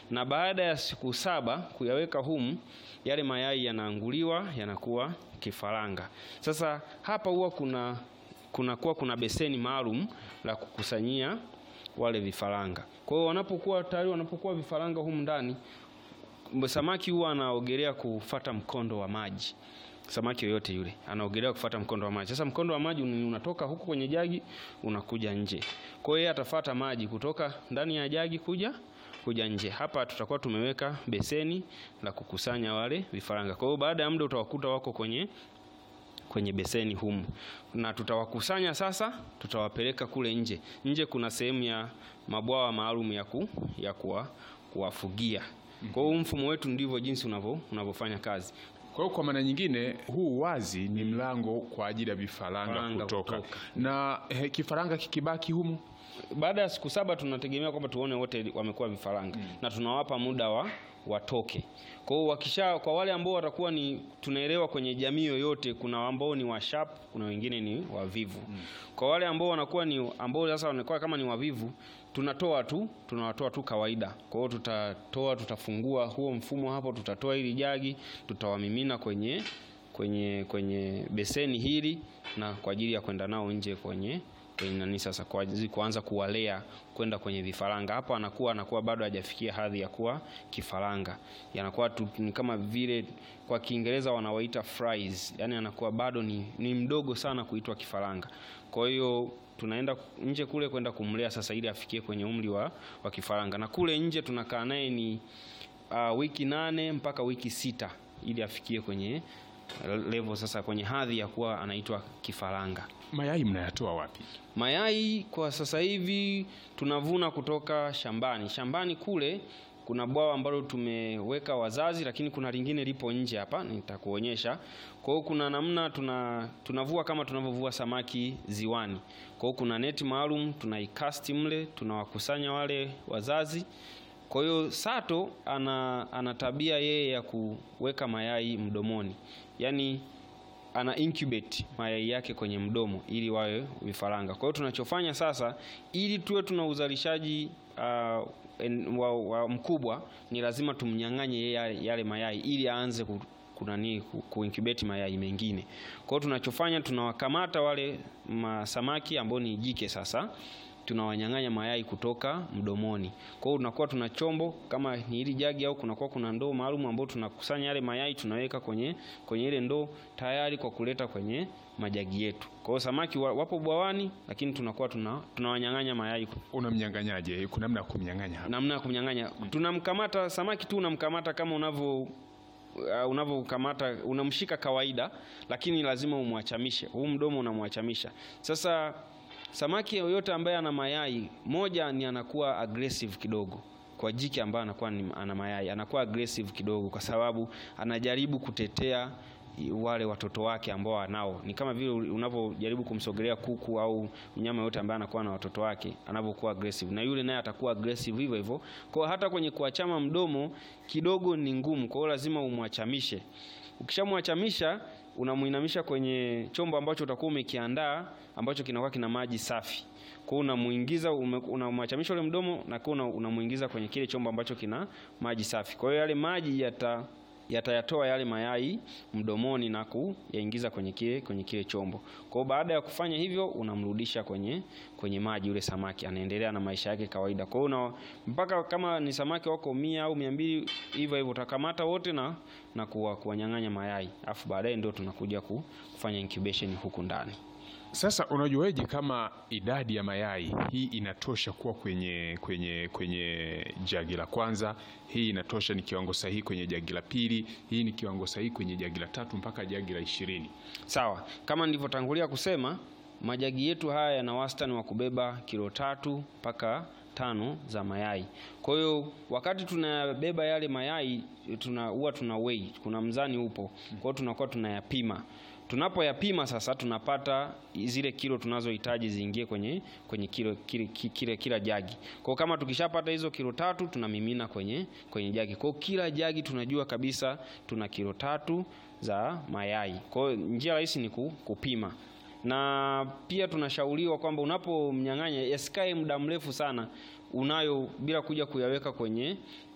na baada ya siku saba kuyaweka humu, yale mayai yanaanguliwa yanakuwa kifaranga. Sasa hapa huwa kuna kunakuwa kuna beseni maalum la kukusanyia wale vifaranga. Kwa hiyo wanapokuwa tayari wanapokuwa vifaranga humu ndani, samaki huwa anaogelea kufata mkondo wa maji. Samaki yoyote yule anaogelea kufata mkondo wa maji. Sasa mkondo wa maji unatoka huku kwenye jagi unakuja nje. Kwa hiyo yeye atafata maji kutoka ndani ya jagi kuja kuja nje. Hapa tutakuwa tumeweka beseni la kukusanya wale vifaranga. Kwa hiyo baada ya muda utawakuta wako kwenye kwenye beseni humu, na tutawakusanya sasa, tutawapeleka kule nje. Nje kuna sehemu ya mabwawa maalum ya, ku, ya kuwa, kuwafugia. Kwa hiyo mfumo wetu ndivyo jinsi unavyo unavyofanya kazi. Kwa hiyo kwa maana nyingine, huu wazi ni mlango kwa ajili ya vifaranga Vifaranga kutoka. kutoka. Na eh, kifaranga kikibaki humu Baada ya siku saba tunategemea kwamba tuone wote wamekuwa vifaranga na tunawapa muda wa watoke. Kwa hiyo wakisha, kwa wale ambao watakuwa ni tunaelewa, kwenye jamii yoyote kuna ambao ni wa sharp, kuna wengine ni wavivu. Kwa wale ambao wanakuwa ni ambao sasa wanakuwa kama ni wavivu, tunatoa tu tunawatoa tu kawaida. Kwa hiyo tutatoa, tutafungua huo mfumo hapo, tutatoa hili jagi, tutawamimina kwenye kwenye kwenye beseni hili na kwa ajili ya kwenda nao nje kwenye kwenye nani sasa, kwa ajili kuanza kuwalea kwenda kwenye vifaranga. Hapo anakuwa anakuwa bado hajafikia hadhi ya kuwa kifaranga, yanakuwa tu ni kama vile kwa Kiingereza wanawaita fries, yani anakuwa bado ni, ni mdogo sana kuitwa kifaranga. Kwa hiyo tunaenda nje kule kwenda kumlea sasa, ili afikie kwenye umri wa, wa kifaranga, na kule nje tunakaa naye ni uh, wiki nane mpaka wiki sita ili afikie kwenye level sasa, kwenye hadhi ya kuwa anaitwa kifaranga. mayai mnayatoa wapi? Mayai kwa sasa hivi tunavuna kutoka shambani. Shambani kule kuna bwawa ambalo tumeweka wazazi, lakini kuna lingine lipo nje hapa, nitakuonyesha. Kwa hiyo kuna namna tuna tunavua kama tunavyovua samaki ziwani. Kwa hiyo kuna neti maalum tunaikasti mle, tunawakusanya wale wazazi. Kwa hiyo sato ana, ana tabia yeye ya kuweka mayai mdomoni, yaani ana incubate mayai yake kwenye mdomo ili wawe vifaranga. Kwa hiyo tunachofanya sasa, ili tuwe tuna uzalishaji uh, en- wa, wa mkubwa, ni lazima tumnyang'anye yeye yale mayai ili aanze ku, kunani ku, kuincubate mayai mengine. Kwa hiyo tunachofanya, tunawakamata wale masamaki ambao ni jike sasa tunawanyang'anya mayai kutoka mdomoni. Kwa hiyo tunakuwa tuna chombo kama ni hili jagi au kunakuwa kuna ndoo maalum ambao tunakusanya yale mayai tunaweka kwenye kwenye ile ndoo tayari kwa kuleta kwenye majagi yetu. Kwa hiyo samaki wa- wapo bwawani, lakini tunakuwa tuna tunawanyang'anya mayai. Unamnyang'anyaje? Kuna namna ya kumnyang'anya hapa? Namna ya kumnyang'anya, tunamkamata samaki tu, unamkamata kama unavyo uh, unavyokamata unamshika kawaida, lakini lazima umwachamishe huu mdomo, unamwachamisha sasa Samaki yoyote ambaye ana mayai moja, ni anakuwa aggressive kidogo kwa jike ambaye anakuwa ni, ana mayai anakuwa aggressive kidogo, kwa sababu anajaribu kutetea wale watoto wake ambao anao. Ni kama vile unavyojaribu kumsogelea kuku au mnyama yote ambaye anakuwa na watoto wake, anavyokuwa aggressive, na yule naye atakuwa aggressive hivyo hivyo. Kwa hiyo hata kwenye kuachama mdomo kidogo ni ngumu, kwa hiyo lazima umwachamishe. Ukishamwachamisha unamuinamisha kwenye chombo ambacho utakuwa umekiandaa ambacho kinakuwa kina maji safi. Kwa hiyo unamuingiza, unamwachamisha ule mdomo na kwa unamuingiza kwenye kile chombo ambacho kina maji safi. Kwa hiyo yale maji yata yatayatoa yale mayai mdomoni na kuyaingiza kwenye kile kwenye kile chombo. Kwa hiyo baada ya kufanya hivyo unamrudisha kwenye kwenye maji, yule samaki anaendelea na maisha yake kawaida. Kwa hiyo mpaka kama ni samaki wako mia au mia mbili hivyo hivyo utakamata wote na na kuwa, kuwanyang'anya mayai, afu baadaye ndio tunakuja kufanya incubation huku ndani. Sasa unajuaje kama idadi ya mayai hii inatosha kuwa kwenye kwenye kwenye jagi la kwanza, hii inatosha ni kiwango sahihi kwenye jagi la pili, hii ni kiwango sahihi kwenye jagi la tatu mpaka jagi la ishirini? Sawa, kama nilivyotangulia kusema, majagi yetu haya yana wastani wa kubeba kilo tatu mpaka tano za mayai. Kwa hiyo wakati tunabeba yale mayai tuna huwa tuna weigh, kuna mzani upo, kwa hiyo tunakuwa tunayapima tunapoyapima sasa tunapata zile kilo tunazohitaji ziingie kwenye kwenye kilo kile, kile kila jagi. Kwa kama tukishapata hizo kilo tatu tunamimina kwenye kwenye jagi. Kwa kila jagi tunajua kabisa tuna kilo tatu za mayai. Kwa hiyo njia rahisi ni kupima, na pia tunashauriwa kwamba unapomnyang'anya yasikae muda mrefu sana unayo bila kuja kuyaweka kwenye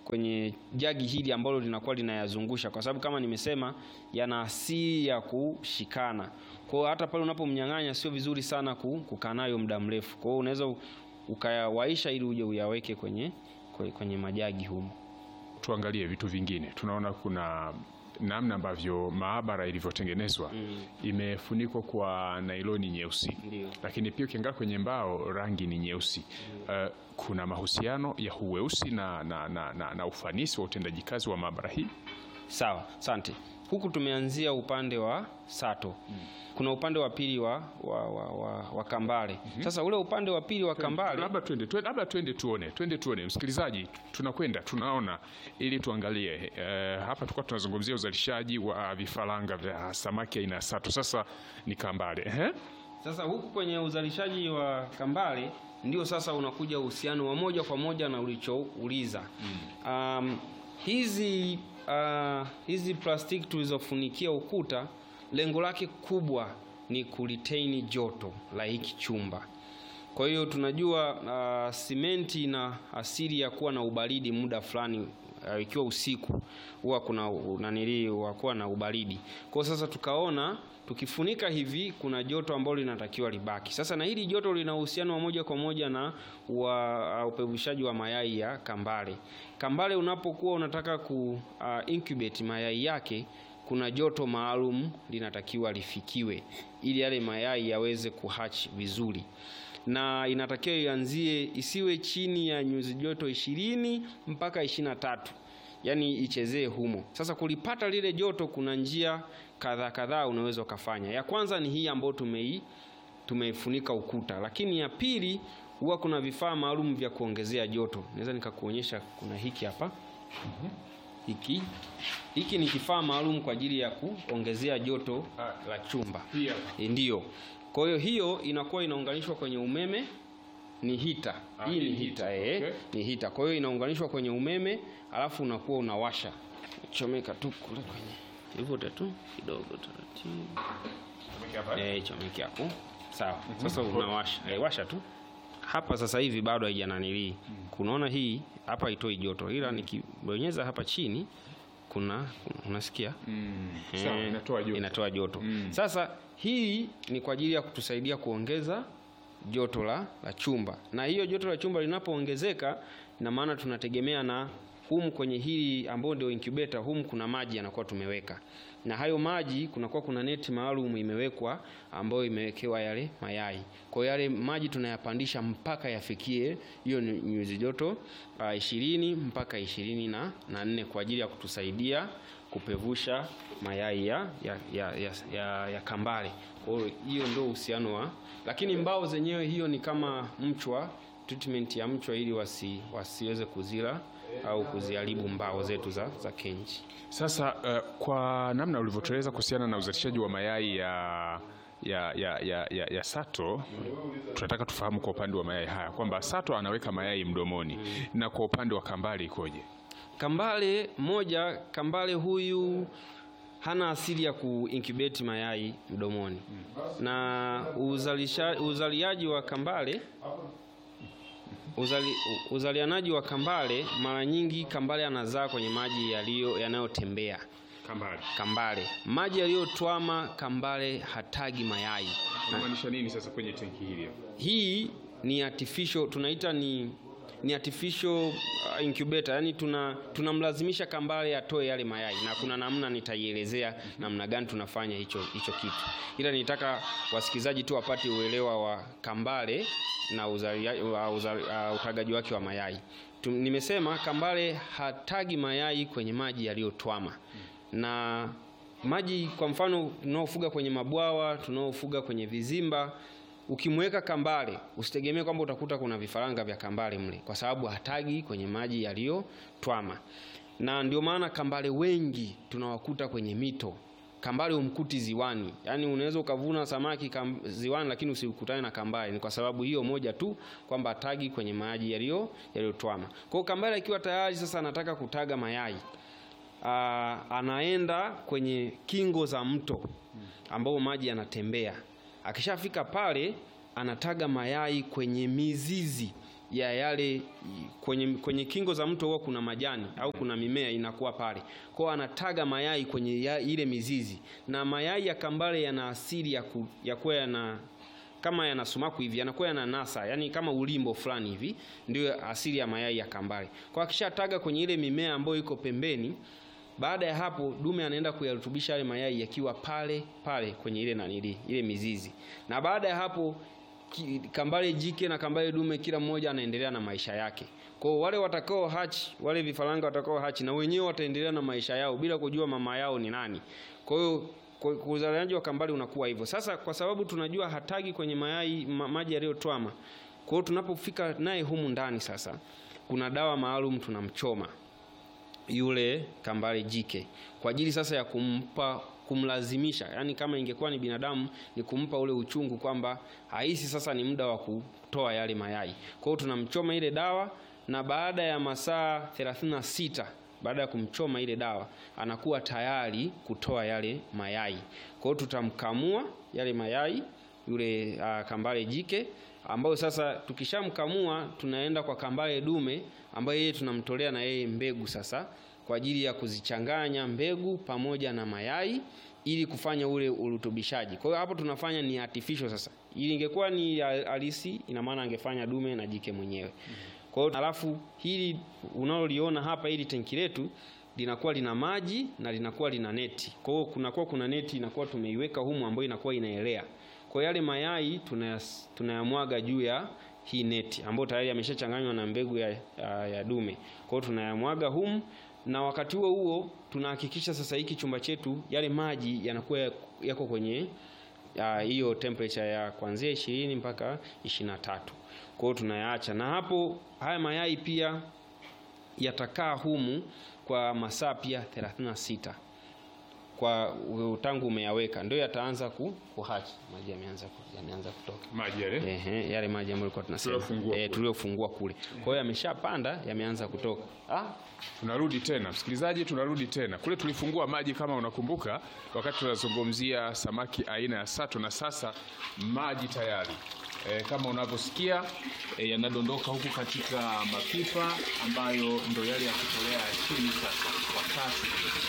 kwenye jagi hili ambalo linakuwa linayazungusha, kwa sababu kama nimesema yana asili ya kushikana. Kwa hiyo hata pale unapomnyang'anya sio vizuri sana ku- kukaa nayo muda mrefu. Kwa hiyo unaweza u- ukayawaisha ili uje uyaweke kwenye kwenye- kwenye majagi humo. Tuangalie vitu vingine, tunaona kuna namna ambavyo maabara ilivyotengenezwa imefunikwa kwa nailoni nyeusi, Ndio. lakini pia ukiangalia kwenye mbao rangi ni nyeusi. Uh, kuna mahusiano ya uweusi na, na, na, na, na ufanisi wa utendaji kazi wa maabara hii. Sawa, asante. Huku tumeanzia upande wa Sato. Kuna upande wa pili wa, wa, wa, wa, wa Kambale. Sasa ule upande wa pili wa Kambale Labda twende twende- labda twende tuone, twende tuone, msikilizaji, tunakwenda tunaona, ili tuangalie. Eh, hapa tulikuwa tunazungumzia uzalishaji wa vifaranga vya samaki aina ya sato, sasa ni Kambale. Ehe. Sasa huku kwenye uzalishaji wa Kambale ndio sasa unakuja uhusiano wa moja kwa moja na ulichouliza. Um, hizi uh, hizi plastiki tulizofunikia ukuta, lengo lake kubwa ni kuretain joto la hiki chumba. Kwa hiyo tunajua uh, simenti ina asili ya kuwa na ubaridi muda fulani uh, ikiwa usiku huwa kuna nanili huwa kuwa na ubaridi. Kwa hiyo sasa tukaona tukifunika hivi kuna joto ambalo linatakiwa libaki. Sasa na hili joto lina uhusiano wa moja kwa moja na wa uh, upevushaji wa mayai ya kambale. Kambale unapokuwa unataka ku uh, incubate mayai yake kuna joto maalum linatakiwa lifikiwe ili yale mayai yaweze kuhatch vizuri na inatakiwa ianzie isiwe chini ya nyuzi joto ishirini mpaka ishirini na tatu yaani ichezee humo. Sasa kulipata lile joto, kuna njia kadhaa kadhaa unaweza ukafanya. Ya kwanza ni hii ambayo tumei tumeifunika ukuta, lakini ya pili huwa kuna vifaa maalum vya kuongezea joto. Naweza nikakuonyesha, kuna hiki hapa hiki hiki ni kifaa maalum kwa ajili ya kuongezea joto la chumba. Hii hapa. E, Ndiyo. Kwa hiyo hiyo inakuwa inaunganishwa kwenye umeme, ni hita. Ah, Hii hii ni ni hita hita, eh, okay. ni hita. Kwa hiyo inaunganishwa kwenye umeme, alafu unakuwa unawasha, chomeka tu kule kwenye ivute tu kidogo taratibu, eh, chomeke hapo, sawa. Sasa unawasha, eh, washa tu hapa. Sasa hivi bado haijananilii, kunaona hii hapa haitoi joto, ila nikibonyeza hapa chini kuna, kuna unasikia Sawa, Eh, inatoa joto. inatoa joto. Mm. Sasa hii ni kwa ajili ya kutusaidia kuongeza joto la, la chumba, na hiyo joto la chumba linapoongezeka, ina maana tunategemea na humu kwenye hili ambao ndio incubator, humu kuna maji yanakuwa tumeweka, na hayo maji kunakuwa kuna neti maalum imewekwa ambayo imewekewa yale mayai. Kwa hiyo yale maji tunayapandisha mpaka yafikie hiyo ni nyuzi joto ah, ishirini mpaka ishirini na na nne kwa ajili ya kutusaidia kupevusha mayai ya, ya, ya, ya, ya, ya kambale. Kwa hiyo hiyo ndio uhusiano wa, lakini mbao zenyewe hiyo ni kama mchwa, treatment ya mchwa ili wasi, wasiweze kuzila au kuziharibu mbao zetu za, za kenji. Sasa uh, kwa namna ulivyotueleza kuhusiana na uzalishaji wa mayai ya ya, ya, ya, ya, ya sato, tunataka tufahamu kwa upande wa mayai haya kwamba sato anaweka mayai mdomoni na kwa upande wa kambale ikoje? Kambale moja, kambale huyu hana asili ya kuincubate mayai mdomoni, na uzalisha, uzaliaji wa kambale uzali, uzalianaji wa kambale mara nyingi kambale anazaa kwenye maji yaliyo yanayotembea. Kambale. Kambale maji yaliyotwama, kambale hatagi mayai. Unamaanisha nini sasa kwenye tenki hili hapa? Hii ni artificial, tunaita ni ni artificial uh, incubator, yani tuna tunamlazimisha kambale atoe yale mayai, na kuna namna nitaielezea namna gani tunafanya hicho hicho kitu, ila nitaka wasikilizaji tu wapate uelewa wa kambale na uzalia, wa uzali, uh, utagaji wake wa mayai. Tu, nimesema kambale hatagi mayai kwenye maji yaliyotwama na maji kwa mfano tunaofuga kwenye mabwawa, tunaofuga kwenye vizimba, ukimweka kambale usitegemee kwamba utakuta kuna vifaranga vya kambale mle, kwa sababu hatagi kwenye maji yaliyotwama. Na ndio maana kambale wengi tunawakuta kwenye mito. Kambale umkuti ziwani, yaani unaweza ukavuna samaki kam, ziwani lakini usikutane na kambale. Ni kwa sababu hiyo moja tu kwamba hatagi kwenye maji yaliyo yaliyotwama. Kwa hiyo kambale akiwa tayari sasa anataka kutaga mayai Ah, anaenda kwenye kingo za mto ambao maji yanatembea. Akishafika pale, anataga mayai kwenye mizizi ya yale kwenye, kwenye kingo za mto huwa kuna majani au kuna mimea inakuwa pale kwao, anataga mayai kwenye ya, ile mizizi, na mayai ya kambale yana asili ya, ku, ya kuwa yana kama yana sumaku hivi yanakuwa yana nasa, yani kama ulimbo fulani hivi, ndio asili ya mayai ya kambale. Kwa akishataga kwenye ile mimea ambayo iko pembeni, baada ya hapo dume anaenda kuyarutubisha yale mayai yakiwa pale pale kwenye ile nanili ile mizizi, na baada ya hapo ki, kambale jike na kambale dume kila mmoja anaendelea na maisha yake. Kwa wale watakao hachi, wale vifaranga watakao hachi na wenyewe wataendelea na maisha yao bila kujua mama yao ni nani. Kwa hiyo uzaliaji wa kambale unakuwa hivyo. Sasa kwa sababu tunajua hatagi kwenye mayai ma, maji yaliyotwama. Kwa hiyo tunapofika naye humu ndani sasa, kuna dawa maalum tunamchoma yule kambale jike kwa ajili sasa ya kumpa kumlazimisha, yani kama ingekuwa ni binadamu ni kumpa ule uchungu kwamba haisi sasa ni muda wa kutoa yale mayai. Kwa hiyo tunamchoma ile dawa na baada ya masaa 36 baada ya kumchoma ile dawa anakuwa tayari kutoa yale mayai. Kwa hiyo tutamkamua yale mayai yule uh, kambale jike ambayo sasa tukishamkamua tunaenda kwa kambale dume ambaye yeye tunamtolea na yeye mbegu sasa kwa ajili ya kuzichanganya mbegu pamoja na mayai ili kufanya ule urutubishaji. Kwa hiyo hapo tunafanya ni artificial sasa. Ili ingekuwa ni halisi, ina maana angefanya dume na jike mwenyewe. Kwa hiyo alafu hili unaloliona hapa, hili tenki letu linakuwa lina maji na linakuwa lina neti. Kwa hiyo kunakuwa kuna neti inakuwa tumeiweka humu ambayo inakuwa inaelea. Kwa yale mayai tunayamwaga juu ya hii neti ambayo tayari yameshachanganywa na mbegu ya, ya, ya dume. Kwa hiyo tunayamwaga humu na wakati huo huo tunahakikisha sasa hiki chumba chetu yale maji yanakuwa yako kwenye hiyo uh, temperature ya kuanzia ishirini mpaka ishirini na tatu. Kwa hiyo tunayaacha, na hapo haya mayai pia yatakaa humu kwa masaa pia 36 kwa tangu umeyaweka ndio yataanza ku, kuhachi. Maji yameanza yameanza kutoka maji yale ehe, yale maji ambayo tulikuwa tunasema eh, tuliofungua kule. Kwa hiyo yameshapanda yameanza kutoka. Ah, tunarudi tena msikilizaji, tunarudi tena kule tulifungua maji, kama unakumbuka, wakati tunazungumzia samaki aina ya sato, na sasa maji tayari E, kama unavyosikia e, yanadondoka huku katika mapipa ambayo ndo yale ya kutolea chini sasa kwa kasi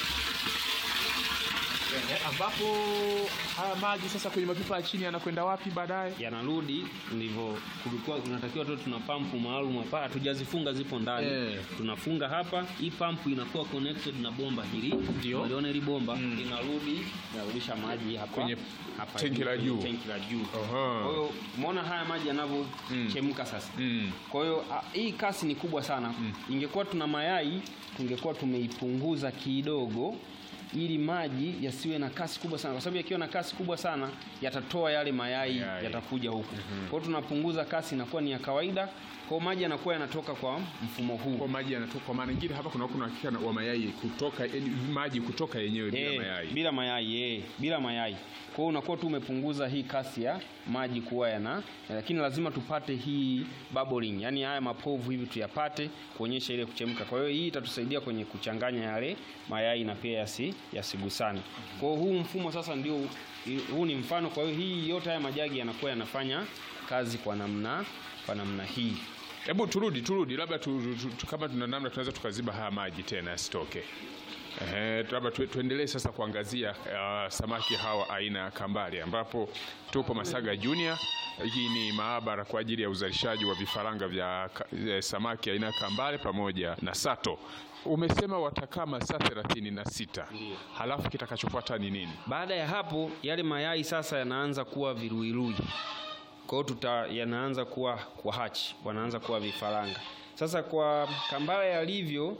e, ambapo haya maji sasa kwenye mapipa ya chini yanakwenda wapi baadaye? Yanarudi ndivyo kulikuwa kunatakiwa tu, tuna pampu maalum hapa, hatujazifunga zipo ndani Eh. tunafunga hapa. Hii pampu inakuwa connected na bomba hili, Ndio. uliona hili bomba linarudi linarudisha maji hapa Kwenye hapa tenki la kwenye juu. tenki la juu. Aha. Kwa hiyo umeona haya maji yanavyochemka sasa Mm. kwa hiyo a, hii kasi ni kubwa sana. Ingekuwa tuna mayai tungekuwa tumeipunguza kidogo ili maji yasiwe na kasi kubwa sana, kwa sababu yakiwa na kasi kubwa sana yatatoa yale mayai Mayai. yatakuja huku. Kwa hiyo tunapunguza kasi, inakuwa ni ya kawaida. Kwa hiyo maji yanakuwa yanatoka kwa mfumo huu. Kwa maji yanatoka, kwa maana nyingine hapa kuna kuna hakika wa mayai kutoka, yaani maji kutoka yenyewe bila Eh, mayai. bila mayai eh, bila mayai. Kwa hiyo unakuwa tu umepunguza hii kasi ya maji kuwa yana, lakini lazima tupate hii bubbling, yani haya mapovu hivi tuyapate kuonyesha ile kuchemka. Kwa hiyo hii itatusaidia kwenye kuchanganya yale mayai na pia yasi yasigusane. Kwa hiyo huu mfumo sasa ndio huu ni mfano. Kwa hiyo hii yote haya majagi yanakuwa yanafanya kazi kwa namna kwa namna hii. Hebu turudi turudi, labda tu, tu, tu, kama tuna namna tunaweza tukaziba haya maji tena yasitoke. Ehe, labda tu, tuendelee sasa kuangazia uh, samaki hawa aina ya kambale, ambapo tupo Masaga Junior. Hii ni maabara kwa ajili ya uzalishaji wa vifaranga vya ka- eh, samaki aina ya kambale pamoja na sato. Umesema watakaa masaa thelathini na sita Ndiyo. halafu kitakachofuata ni nini? Baada ya hapo yale mayai sasa yanaanza kuwa viruirui. Kwa hiyo tuta yanaanza kuwa kwa hachi, wanaanza kuwa vifaranga. Sasa kwa kambale yalivyo,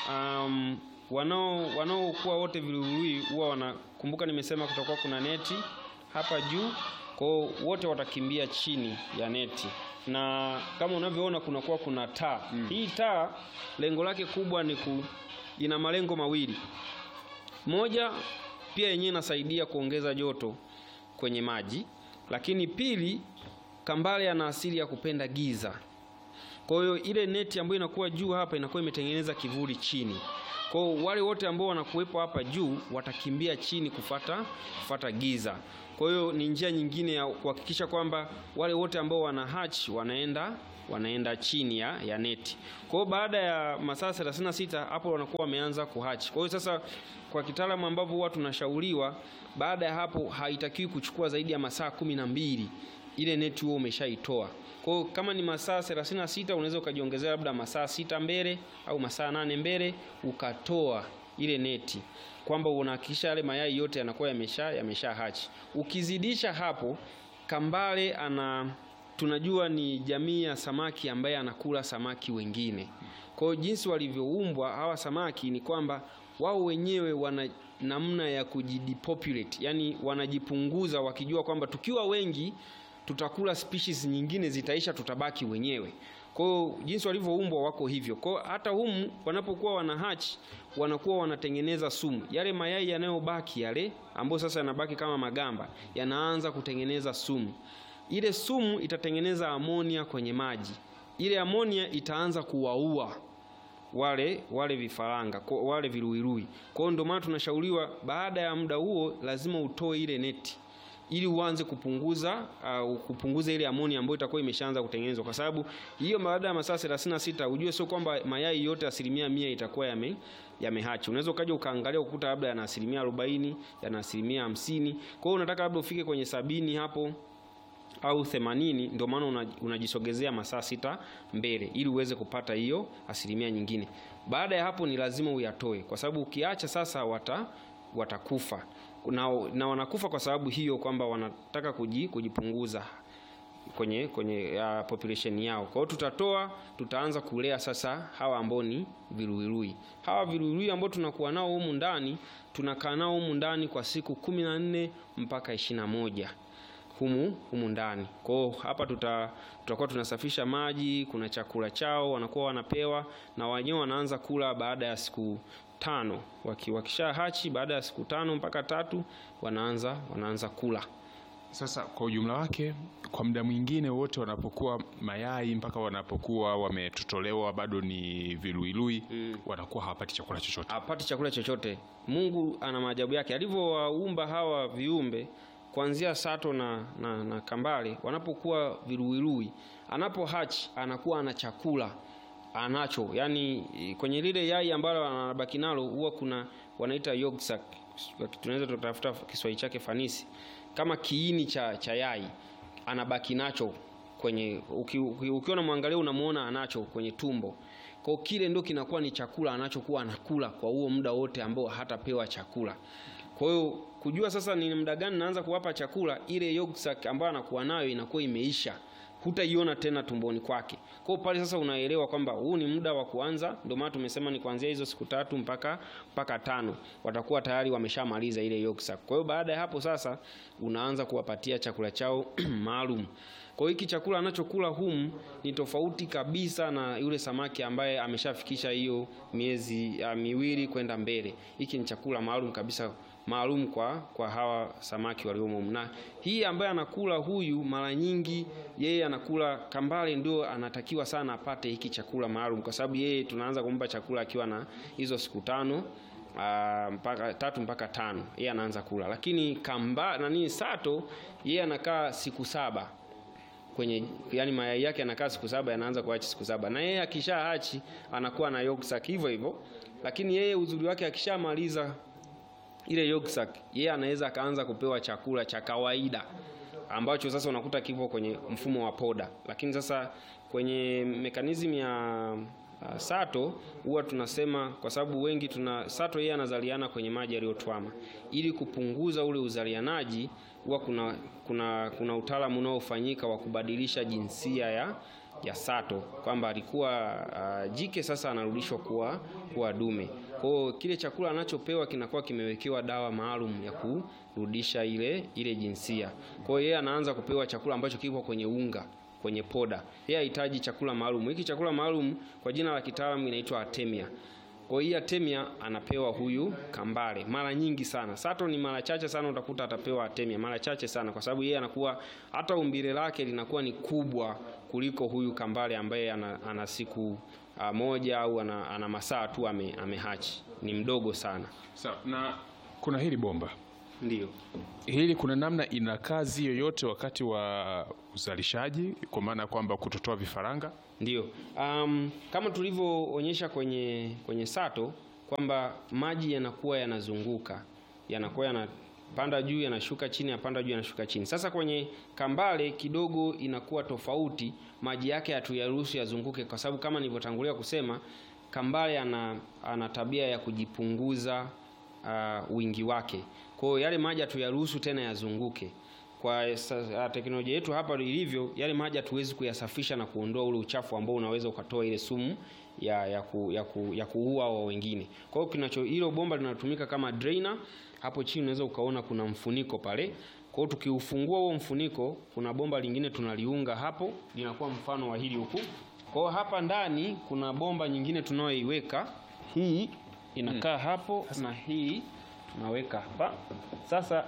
um, wanao wanaokuwa wote viruirui huwa wanakumbuka, nimesema kutakuwa kuna neti hapa juu, kwa hiyo wote watakimbia chini ya neti na kama unavyoona kunakuwa kuna taa. Hii taa lengo lake kubwa ni ku, ina malengo mawili moja pia yenyewe inasaidia kuongeza joto kwenye maji, lakini pili, kambale ana asili ya kupenda giza. Kwa hiyo ile neti ambayo inakuwa juu hapa inakuwa imetengeneza kivuli chini. Kwa hiyo wale wote ambao wanakuwepo hapa juu watakimbia chini kufata, kufata giza. Kwa hiyo ni njia nyingine ya kuhakikisha kwamba wale wote ambao wana hatch wanaenda wanaenda chini ya, ya neti. Kwa hiyo baada ya masaa 36 hapo wanakuwa wameanza kuhachi. Kwa hiyo sasa, kwa kitaalamu ambavyo huwa tunashauriwa, baada ya hapo haitakiwi kuchukua zaidi ya masaa kumi na mbili ile neti huo umeshaitoa. Kwa hiyo kama ni masaa 36 unaweza ukajiongezea labda masaa sita mbele au masaa nane mbele ukatoa ile neti, kwamba unahakikisha yale mayai yote yanakuwa yamesha yamesha hachi. Ukizidisha hapo, kambale ana tunajua ni jamii ya samaki ambaye anakula samaki wengine. Kwa hiyo jinsi walivyoumbwa hawa samaki ni kwamba wao wenyewe wana namna ya kujidepopulate, yani wanajipunguza wakijua kwamba tukiwa wengi tutakula species nyingine zitaisha, tutabaki wenyewe. Kwa hiyo jinsi walivyoumbwa wako hivyo. Kwa hiyo hata humu wanapokuwa wana hatch wanakuwa wanatengeneza sumu. Yale mayai yanayobaki yale ambayo sasa yanabaki kama magamba yanaanza kutengeneza sumu. Ile sumu itatengeneza amonia kwenye maji. Ile amonia itaanza kuwaua wale wale vifaranga kwa- wale viluilui. Kwa hiyo ndio maana tunashauriwa baada ya muda huo lazima utoe ile neti ili uanze kupunguza uh, kupunguza ile amoni ambayo itakuwa imeshaanza kutengenezwa, kwa sababu hiyo baada ya masaa 36 ujue sio kwamba mayai yote asilimia mia itakuwa yame yamehachi. Unaweza ukaja ukaangalia ukuta labda yana asilimia 40 yana asilimia 50. Kwa hiyo unataka labda ufike kwenye sabini hapo au 80 ndio maana una- unajisogezea masaa sita mbele ili uweze kupata hiyo asilimia nyingine. Baada ya hapo ni lazima uyatoe, kwa sababu ukiacha sasa wata watakufa na, na wanakufa kwa sababu hiyo kwamba wanataka kuji, kujipunguza kwenye kwenye uh, population yao. Kwa hiyo tutatoa, tutaanza kulea sasa hawa ambao ni viluilui. Hawa viluilui ambao tunakuwa nao humu ndani, tunakaa nao humu ndani kwa siku kumi na nne mpaka ishirini na moja humu humu ndani. Kwa hiyo hapa tuta tutakuwa tunasafisha maji, kuna chakula chao wanakuwa wanapewa, na wenyewe wanaanza kula baada ya siku tano. Waki, wakisha hachi baada ya siku tano mpaka tatu wanaanza wanaanza kula. Sasa kwa ujumla wake, kwa muda mwingine wote wanapokuwa mayai mpaka wanapokuwa wametotolewa bado ni viluilui wanakuwa hawapati chakula chochote. hapati chakula chochote. Mungu ana maajabu yake alivyowaumba hawa viumbe kuanzia sato na, na, na kambale, wanapokuwa viluilui, anapo hatch anakuwa ana chakula anacho, yani kwenye lile yai ambalo anabaki nalo huwa kuna wanaita yolk sac, tunaweza tutafuta Kiswahili chake fanisi, kama kiini cha, cha yai anabaki nacho kwenye uki, uki, ukiona mwangalia unamuona anacho kwenye tumbo kwa hiyo kile ndio kinakuwa ni chakula anachokuwa anakula kwa huo muda wote ambao hatapewa chakula. Kwa hiyo kujua sasa ni muda gani naanza kuwapa chakula, ile yolk sac ambayo anakuwa nayo inakuwa imeisha, hutaiona tena tumboni kwake. Kwa hiyo pale sasa unaelewa kwamba huu ni muda wa kuanza. Ndio maana tumesema ni kuanzia hizo siku tatu mpaka mpaka tano watakuwa tayari wameshamaliza ile yolk sac. Kwa hiyo baada ya hapo sasa unaanza kuwapatia chakula chao maalum. Kwa hiyo hiki chakula anachokula humu ni tofauti kabisa na yule samaki ambaye ameshafikisha hiyo miezi uh, miwili kwenda mbele. Hiki ni chakula maalum kabisa maalum kwa, kwa hawa samaki waliomo humu. Na hii ambaye anakula huyu, mara nyingi yeye anakula kambale, ndio anatakiwa sana apate hiki chakula maalum, kwa sababu yeye tunaanza kumpa chakula akiwa na hizo siku tano Uh, mpaka tatu mpaka tano yeye anaanza kula, lakini kamba nani sato yeye anakaa siku saba kwenye yani mayai yake yanakaa siku saba yanaanza kuachi siku saba na yeye akisha hachi anakuwa na yolk sac hivyo hivyo, lakini yeye uzuri wake akishamaliza ile yolk sac yeye anaweza akaanza kupewa chakula cha kawaida ambacho sasa unakuta kipo kwenye mfumo wa poda, lakini sasa kwenye mekanizmu ya uh, sato huwa tunasema kwa sababu wengi tuna sato, yeye anazaliana kwenye maji yaliyotwama. Ili kupunguza ule uzalianaji, huwa kuna kuna kuna utaalamu unaofanyika wa kubadilisha jinsia ya ya sato kwamba alikuwa uh, jike sasa anarudishwa kuwa kuwa dume. Kwa hiyo kile chakula anachopewa kinakuwa kimewekewa dawa maalum ya kurudisha ile ile jinsia. Kwa hiyo yeye anaanza kupewa chakula ambacho kipo kwenye unga kwenye poda. Yeye hahitaji chakula maalum. Hiki chakula maalum kwa jina la kitaalamu inaitwa Artemia. Kwa hiyo Artemia anapewa huyu kambale mara nyingi sana. Sato ni mara chache sana utakuta atapewa Artemia mara chache sana, kwa sababu yeye anakuwa hata umbile lake linakuwa ni kubwa kuliko huyu kambale ambaye ana, ana siku uh, moja au ana, ana masaa tu ame, amehachi. Ni mdogo sana. Sawa, na kuna hili bomba Ndio. hili, kuna namna ina kazi yoyote wakati wa uzalishaji kwa maana ya kwamba kutotoa vifaranga? Ndio. Um, kama tulivyoonyesha kwenye kwenye sato kwamba maji yanakuwa yanazunguka, yanakuwa yanapanda juu, yanashuka chini, yanapanda juu, yanashuka chini. Sasa kwenye kambale kidogo inakuwa tofauti, maji yake hatuyaruhusu yazunguke, kwa sababu kama nilivyotangulia kusema, kambale ana, ana tabia ya kujipunguza uh, wingi wake. Kwa hiyo yale maji hatuyaruhusu tena yazunguke kwa sa- teknolojia yetu hapa ilivyo, yale maji hatuwezi kuyasafisha na kuondoa ule uchafu ambao unaweza ukatoa ile sumu ya, ya, ku, ya, ku, ya kuua wa wengine. Kwa hiyo kinacho hilo bomba linatumika kama drainer. Hapo chini unaweza ukaona kuna mfuniko pale. Kwa hiyo tukiufungua huo mfuniko, kuna bomba lingine tunaliunga hapo, linakuwa mfano wa hili huku. Kwa hiyo hapa ndani kuna bomba nyingine tunayoiweka, hii inakaa hapo na hii tunaweka hapa. Sasa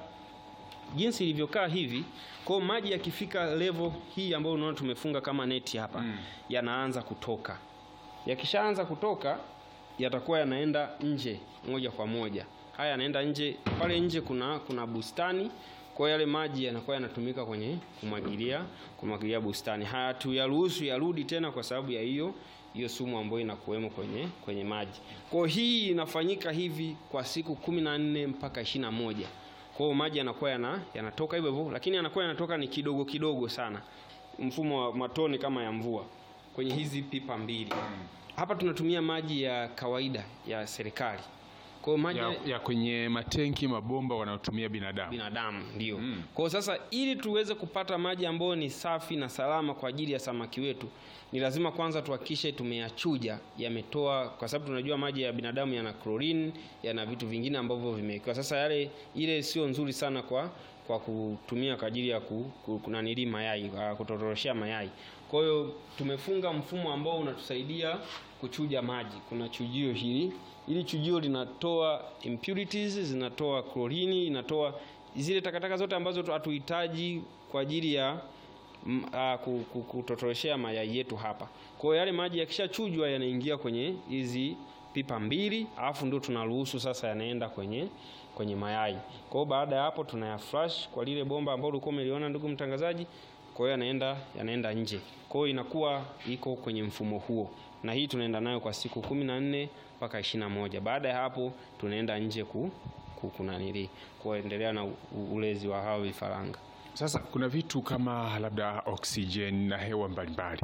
jinsi ilivyokaa hivi, kwa hiyo maji yakifika level hii ambayo unaona tumefunga kama neti hapa Mm. yanaanza kutoka. Yakishaanza kutoka yatakuwa yanaenda nje moja kwa moja. Haya yanaenda nje, pale nje kuna kuna bustani, kwa hiyo yale maji yanakuwa yanatumika kwenye kumwagilia kumwagilia bustani. Haya tuyaruhusu yarudi tena kwa sababu ya hiyo hiyo sumu ambayo inakuwemo kwenye kwenye maji. Kwa hiyo hii inafanyika hivi kwa siku kumi na nne mpaka ishirini na moja. Kwa hiyo maji yanakuwa yana, yanatoka hivyo hivyo, lakini yanakuwa yanatoka ni kidogo kidogo sana, mfumo wa matone kama ya mvua kwenye hizi pipa mbili. Hapa tunatumia maji ya kawaida ya serikali, kwa hiyo maji Ya, ya kwenye matenki mabomba wanaotumia binadamu. binadamu ndio. Mm. Kwa hiyo sasa, ili tuweze kupata maji ambayo ni safi na salama kwa ajili ya samaki wetu, ni lazima kwanza tuhakikishe tumeyachuja, yametoa, kwa sababu tunajua maji ya binadamu yana chlorine, yana vitu vingine ambavyo vimewekewa. Sasa yale ile sio nzuri sana kwa kwa kutumia kwa ajili ya ku, ku, kunanili mayai uh, kutotoroshea mayai. Kwa hiyo tumefunga mfumo ambao unatusaidia kuchuja maji. Kuna chujio hili, ili chujio linatoa impurities, zinatoa klorini, inatoa zile takataka zote ambazo tu- hatuhitaji kwa ajili ya mm, ah, ku- ku- kutotoroshea mayai yetu hapa. Kwa hiyo yale maji yakishachujwa yanaingia kwenye hizi pipa mbili, alafu ndio tunaruhusu sasa yanaenda kwenye kwenye mayai. Kwa hiyo baada ya hapo tunaya flash kwa lile bomba ambalo ulikuwa umeliona ndugu mtangazaji. Kwa hiyo yanaenda yanaenda nje. Kwa hiyo inakuwa iko kwenye mfumo huo, na hii tunaenda nayo kwa siku kumi na nne mpaka ishirini na moja. Baada ya hapo tunaenda nje ku, ku kunanili kuendelea na u- u- ulezi wa hao vifaranga. Sasa kuna vitu kama labda oksijeni na hewa mbalimbali,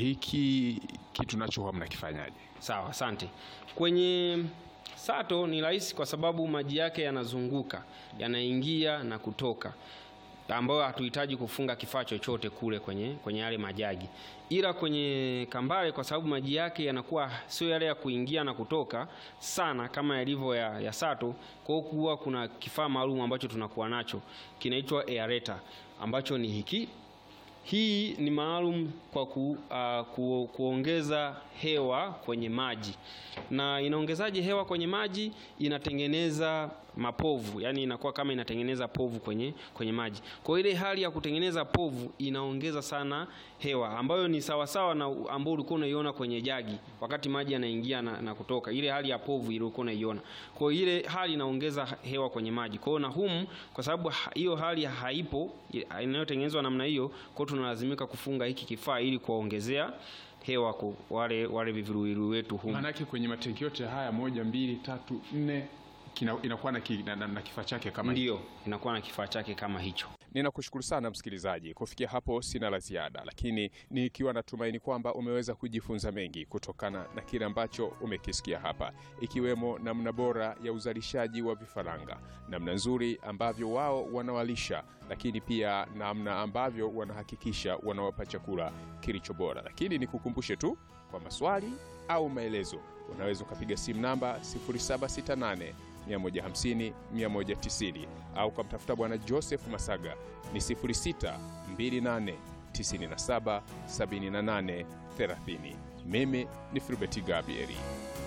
hiki kitu nacho huwa mnakifanyaje? Sawa, asante. Kwenye sato ni rahisi kwa sababu maji yake yanazunguka, yanaingia na kutoka, ambayo hatuhitaji kufunga kifaa chochote kule kwenye kwenye yale majagi. Ila kwenye kambale, kwa sababu maji yake yanakuwa sio yale ya kuingia na kutoka sana kama yalivyo ya, ya sato, kwa hiyo kuwa kuna kifaa maalum ambacho tunakuwa nacho kinaitwa aerator ambacho ni hiki hii ni maalum kwa ku, uh, ku, kuongeza hewa kwenye maji. Na inaongezaje hewa kwenye maji? Inatengeneza mapovu, yani inakuwa kama inatengeneza povu kwenye, kwenye maji. Kwa hiyo ile hali ya kutengeneza povu inaongeza sana hewa, ambayo ni sawasawa na u- ambao ulikuwa unaiona kwenye jagi wakati maji yanaingia na, na kutoka, ile hali ya povu ile ulikuwa unaiona. Kwa hiyo ile hali inaongeza hewa kwenye maji. Kwa hiyo na humu, kwa sababu ha- hiyo hali haipo i- inayotengenezwa namna hiyo, kwa hiyo tunalazimika kufunga hiki kifaa ili kuwaongezea hewa kwa wale wale viviruwiru wetu humu. Maanake kwenye matenki yote haya moja, mbili, tatu, nne kina, inakuwa na, ki, na, na, na kifaa chake kama hiki. Ndio, inakuwa na kifaa chake kama hicho. Ninakushukuru sana msikilizaji. Kufikia hapo sina la ziada, lakini nikiwa natumaini kwamba umeweza kujifunza mengi kutokana na kile ambacho umekisikia hapa, ikiwemo namna bora ya uzalishaji wa vifaranga, namna nzuri ambavyo wao wanawalisha, lakini pia namna ambavyo wanahakikisha wanawapa chakula kilicho bora. Lakini nikukumbushe tu kwa maswali au maelezo, unaweza ukapiga simu namba 0768 150 190 au ukamtafuta Bwana Joseph Masaga ni 06 28 97 78 30. Mimi ni Filbert Gabrieli.